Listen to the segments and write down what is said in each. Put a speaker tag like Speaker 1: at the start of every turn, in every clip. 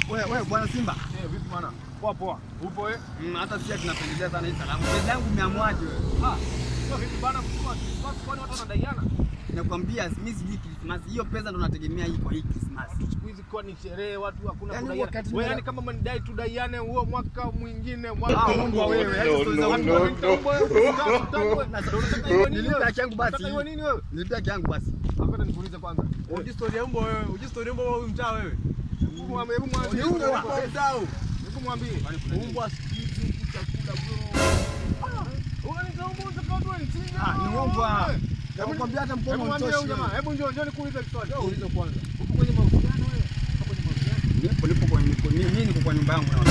Speaker 1: Wewe wewe bwana Simba.
Speaker 2: Eh, vipi bwana? Poa poa. Upo eh?
Speaker 1: Mm, hata sisi tunapendelea sana hii salamu. Pesa yangu umeamwaje wewe?
Speaker 2: Ah, sio vipi bwana msimu wa Christmas kwani watu wanadaiana?
Speaker 1: Nakwambia mimi sijui Christmas. Hiyo pesa ndo nategemea hii kwa hii Christmas.
Speaker 2: Siku hizi kwa ni sherehe watu hakuna
Speaker 1: Yaani
Speaker 2: kudaiana.
Speaker 1: wakati
Speaker 2: Wewe
Speaker 1: nina-
Speaker 2: yani kama mnidai tudaiane huo mwaka mwingine mwaka
Speaker 1: Ah, mbwa wewe, yaani stories za
Speaker 2: Watu
Speaker 1: mbwa.
Speaker 2: wanaita mbwa wewe, unataka- unataka wewe. Na sasa unataka iwe nini
Speaker 1: Nilipe
Speaker 2: wewe?
Speaker 1: haki yangu basi.
Speaker 2: Unataka iwe nini wewe?
Speaker 1: Nilipia haki yangu basi.
Speaker 2: Hapana nikuulize kwanza.
Speaker 3: Uji story ya mbwa wewe, uji story ya mbwa wewe mtaa wewe.
Speaker 2: Hebu mwambie, hebu mwambie.
Speaker 1: Ni mbwa.
Speaker 2: Hebu mwambie.
Speaker 3: Mbwa sikizi huku chakula bro.
Speaker 2: Unaniita mbwa unataka watu wanichinje?
Speaker 1: Ah, ni mbwa. Nakwambia hata mkono
Speaker 2: Hebu mwambie
Speaker 1: utoshi.
Speaker 2: huyu jamaa,
Speaker 1: wewe.
Speaker 2: hebu njoo njoo nikuulize swali.
Speaker 3: Uliza kwanza.
Speaker 2: Uko kwenye mahusiano wewe? Uko kwenye mahusiano?
Speaker 1: Nipo nipo kwa niko mimi niko kwa nyumba yangu na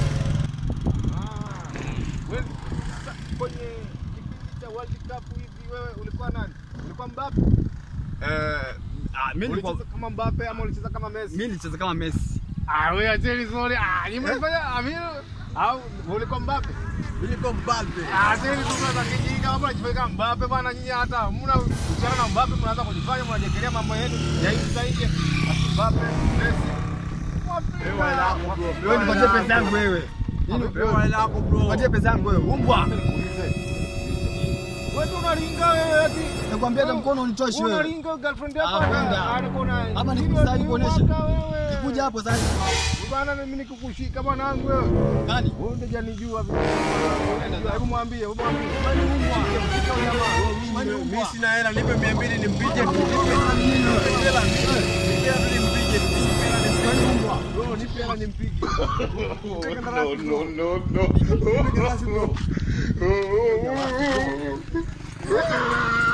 Speaker 2: Ah. Wewe sasa kwenye kipindi cha World Cup hivi wewe ulikuwa nani? Ulikuwa Mbappe?
Speaker 1: Eh, ah mimi nilikuwa
Speaker 2: Ulicheza kama Mbappe ama ulicheza kama Messi?
Speaker 1: mimi nilicheza kama Messi.
Speaker 2: Ah, wewe acheni sorry. Ah, ni mlifanya Amir au ulikuwa Mbappe?
Speaker 3: Mimi niko Mbappe.
Speaker 2: Ah, acheni tu sasa kijinga kama unajifanya kama Mbappe bwana nyinyi hata hamna uhusiano na Mbappe mnaanza kujifanya mnajekelea mambo yenu ya hivi sasa hivi. Mbappe, Messi.
Speaker 3: Wewe hela yako bro.
Speaker 1: Wewe nipatie pesa yangu wewe. Nini
Speaker 3: Wewe hela yako bro.
Speaker 1: Nipatie pesa yangu wewe. Umbwa.
Speaker 2: Wewe tu unaringa wewe eti.
Speaker 1: Nakwambia hata mkono unitoshi
Speaker 2: Wewe
Speaker 1: wewe.
Speaker 2: unaringa girlfriend yako.
Speaker 1: Ah, kwenda.
Speaker 2: ana- alikuwa na-
Speaker 1: Hapa ni
Speaker 2: Nini
Speaker 1: kusali
Speaker 2: wewe,
Speaker 1: kuonesha.
Speaker 2: mwaka wewe.
Speaker 1: Nikuja hapo sasa.
Speaker 2: Bwana mimi nikukushika bwanangu wewe.
Speaker 1: Nani?
Speaker 2: Wewe ndio janijua vile. Hebu mwambie, hebu mwambie. Shika huyo jamaa.
Speaker 3: Mimi sina hela, nipe 200 nimpige. Nipe hela. Nipe hela nimpige. Nipe hela nimpige. Bro, nipe hela nimpige. Nipe kandarasi bro. Nipe kandarasi bro.